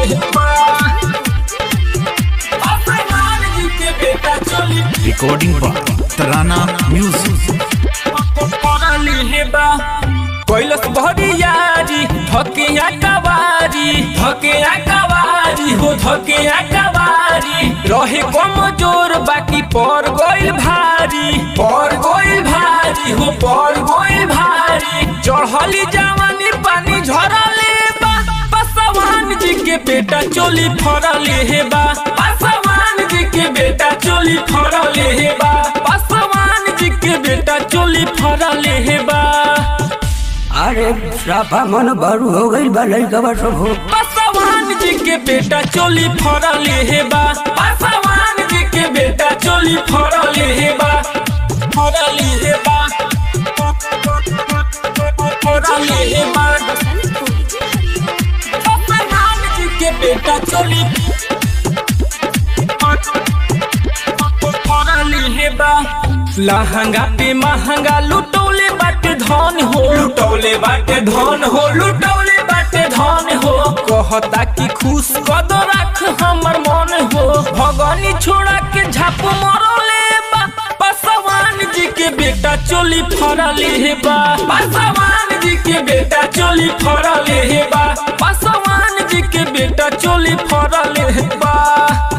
बा पासवान जी के बेटा चोली रिकॉर्डिंग बाय तराना म्यूजिक पड़ली हे बा कैलस भरियारी धकिया कवारी धकिया कवारी हो धकिया कवारी रहे कमजोर बाकी पर गइल भारी पर गइल भारी हो पर गइल भारी चढ़ली जवानी पानी झरले बा पासवान जी के बेटा चोली फरले हे बा पासवान जी के बेटा चोली फरले हे बा पासवान जी के बेटा चोली फरले हे बा अरे साफा मन बारू हो गई बा लड़का सब हो पासवान जी के बेटा चोली फरले हे बा पासवान जी के बेटा चोली फरले हे बा फरले हे बा फरले हे बा पासवान जी के बेटा चोली फरले हे बा लहंगा पे महंगा लुटौले बाटे धन हो लुटौले बाटे धन हो लुटौले बाटे धन हो कहता कि खुश कद रख हमर मन हो भगनी छोड़ा के झाप मरले बा पासवान जी के बेटा चोली फरले हे बा पासवान जी के बेटा चोली फरले हे बा पासवान जी के बेटा चोली फरले हे बा